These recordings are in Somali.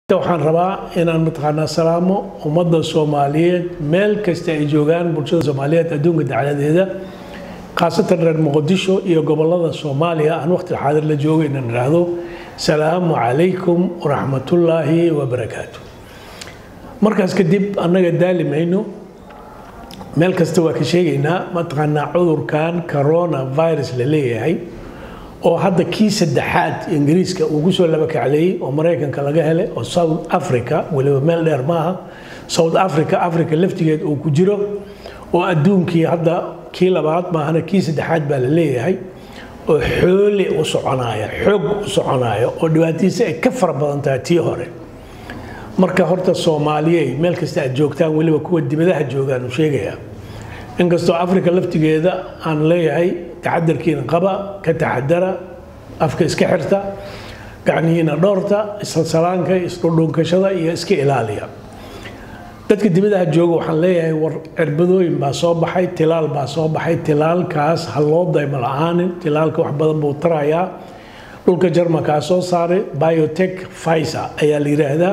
waxaan rabaa inaan mataqaanaa salaamo ummadda soomaaliyeed meel kasta ay joogaan bulshada soomaaliyeed adduunka dacladeeda khaasatan reer muqdisho iyo gobolada soomaaliya aan waqti xaadir la joogo inaan idhaahdo salaamu calaykum waraxmatullaahi wabarakaatu markaas kadib annaga daali mayno meel kasta waa ka sheegaynaa mataqaanaa cudurkan corona virus la leeyahay oo hadda kii saddexaad ingiriiska uu ku soo laba kacleeyey oo maraykanka laga helay oo south africa weliba meel dheer maaha south africa africa laftigeed uu ku jiro oo adduunkii hadda kii labaad maahana kii saddexaad baa la leeyahay oo xooli u soconaya xoog u soconaya oo dhibaatadiisa ay ka fara badan tahay tii hore marka horta soomaaliyey meel kasta aad joogtaan weliba kuwa dibadaha joogaan uu sheegayaa inkastoo africa laftigeeda aan leeyahay taxadarkiina qaba ka taxadara afka iska xirta gacnihiina dhoorta isalsalaanka isdhudhunkashada iyo iska ilaaliya dadka dibadaha jooga waxaan leeyahay war cirbadooyin baa soo baxay tilaal baa soo baxay tilaalkaas ha loo daymo la-aanin tilaalka wax badan buu tarayaa dhulka jarmalkaa soo saaray biotech fiser ayaa la yidhaahdaa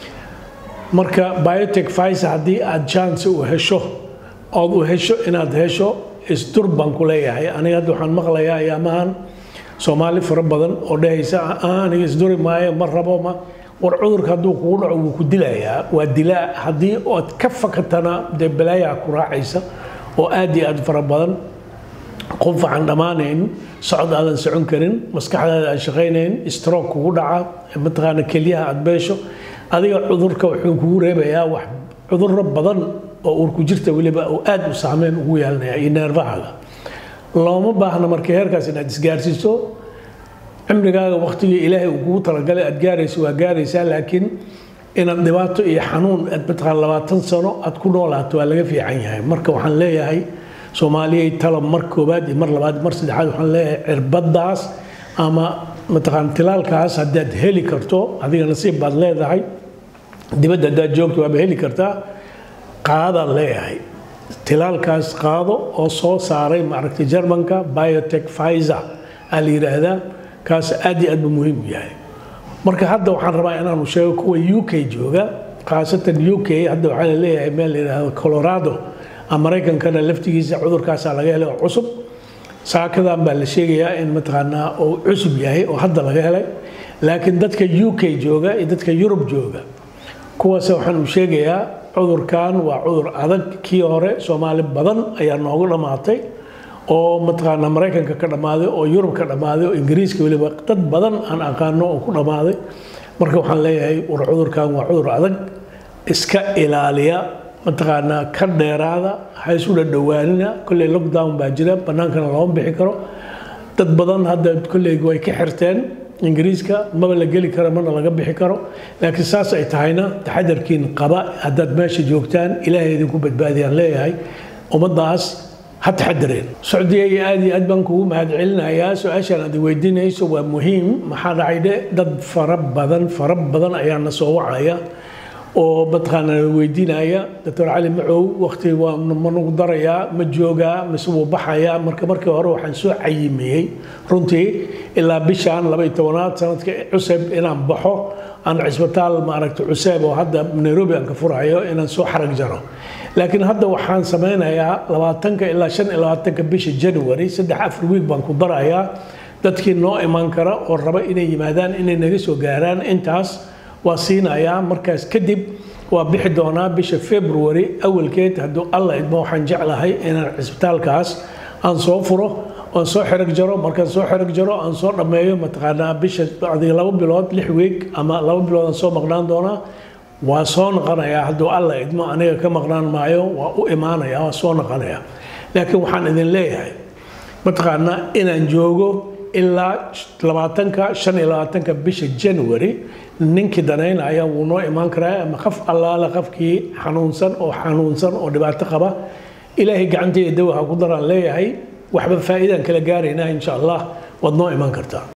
marka biotech fiser haddii aad chance u hesho ood u hesho inaad hesho isdur baan ku leeyahay aniga hadda waxaan maqlayaa ayaamahan soomaali fara badan oo dhehaysa aniga isduri maayo ma rabo ma war cudurka hadduu kugu dhaco wuu ku dilayaa waa dilaa haddii ood ka fakatana dee balaayaa ku raacaysa oo aad iyo aad fara badan qof waxaan dhammaanayn socod aadan socon karin maskaxdaada aan shaqaynayn stroke kugu dhaca mataqaana kelyaha aad beesho adiga cudurka wuxuu kugu reebayaa wax cudurro badan oo uurku jirta weliba uu aad u saameyn ugu yeelanaya iyo neerfahaga looma baahna marka heerkaas inaad isgaarsiiso cimrigaaga waqtigii ilaahay uu kugu talagalay aad gaarayso waa gaaraysaa laakiin inaad dhibaato iyo xanuun aad mataqaan labaatan sano aad ku noolaato waa laga fiican yahay marka waxaan leeyahay soomaaliyay talo mar koobaad iyo mar labaad mar saddexaad waxaan leeyahay cirbadaas ama mataqaan tilaalkaas haddaad heli karto adiga nasiib baad leedahay dibadda haddaad joogto waaba heli kartaa qaadaan leeyahay tilaalkaas qaado oo soo saaray maaragtay jarmanka biotech fiser aa la yidhaahdaa kaas aad iyo aad buu muhiim u yahay marka hadda waxaan rabaa inaanu sheego kuwa u k jooga khaasatan u k hadda waxaa la leeyahay meel la yidhaahdo colorado maraykankana laftigiisa cudurkaasaa laga helay oo cusub saakadan baa la sheegayaa in mataqaanaa uu cusub yahay oo hadda laga helay laakiin dadka u k jooga iyo dadka yurub jooga kuwaas waxaan u sheegayaa cudurkan waa cudur adag kii hore soomaali badan ayaa noogu dhammaatay oo mataqaanaa maraykanka ka dhammaaday oo yurub ka dhammaaday oo ingiriiska weliba dad badan aan aqaano oo ku dhammaaday marka waxaan leeyahay war cudurkan waa cudur adag iska ilaaliya mataqaanaa ka dheeraada ha isu dhadhowaanina kolley lockdown baa jira bannaankana looma bixi karo dad badan hadda kolley way ka xirteen ingiriiska maba la geli karo mana laga bixi karo laakiin saas ay tahayna taxadarkiin qaba haddaad meesha joogtaan ilaahay idinku badbaadiyaan leeyahay ummaddaas ha taxadareen socdiya iyo aad iyo aad baan kugu mahadcelinayaa su-aashaan aad weydiinayso waa muhiim maxaa dhacay dhe dad fara badan fara badan ayaa na soo wacaya oo mataqaana weydiinaya doctor cali macow waqti waa ma nagu darayaa ma joogaa mise wuu baxayaa marka markii hore waxaan soo cayimiyey runtii ilaa bishaan laba iyo tobanaad sanadka cuseb inaan baxo aan cisbitaal maaragta cuseeb oo hadda nairobi aan ka furayo inaan soo xarag jaro laakiin hadda waxaan sameynayaa labaatanka ilaa shan iyo labaatanka bisha january saddex afar wiig baan ku darayaa dadkii noo imaan kara oo raba inay yimaadaan inay naga soo gaaraan intaas waa siinayaa markaas kadib waa bixi doonaa bisha february awalkeed hadduu alla idmo waxaan jeclahay inaan cisbitaalkaas aan soo furo aan soo xerag jaro markaan soo xerag jaro aan soo dhammeeyo mataqaanaa bisha adiga laba bilood lix weeg ama laba bilood aan soo maqnaan doonaa waa soo noqonayaa hadduu alla idmo aniga ka maqnaan maayo waa u imaanaya waa soo noqonaya laakiin waxaan idin leeyahay mataqaanaa inaan joogo ilaa labaatanka shan iyo labaatanka bisha january ninkii danaynaya wuu noo imaan karaa ama qaf allaala qafkii xanuunsan oo xanuunsan oo dhibaato qaba ilaahay gacantayda dawaha ku daraan leeyahay waxba faa'iidaan kala gaaraynaa insha allah waad noo imaan kartaa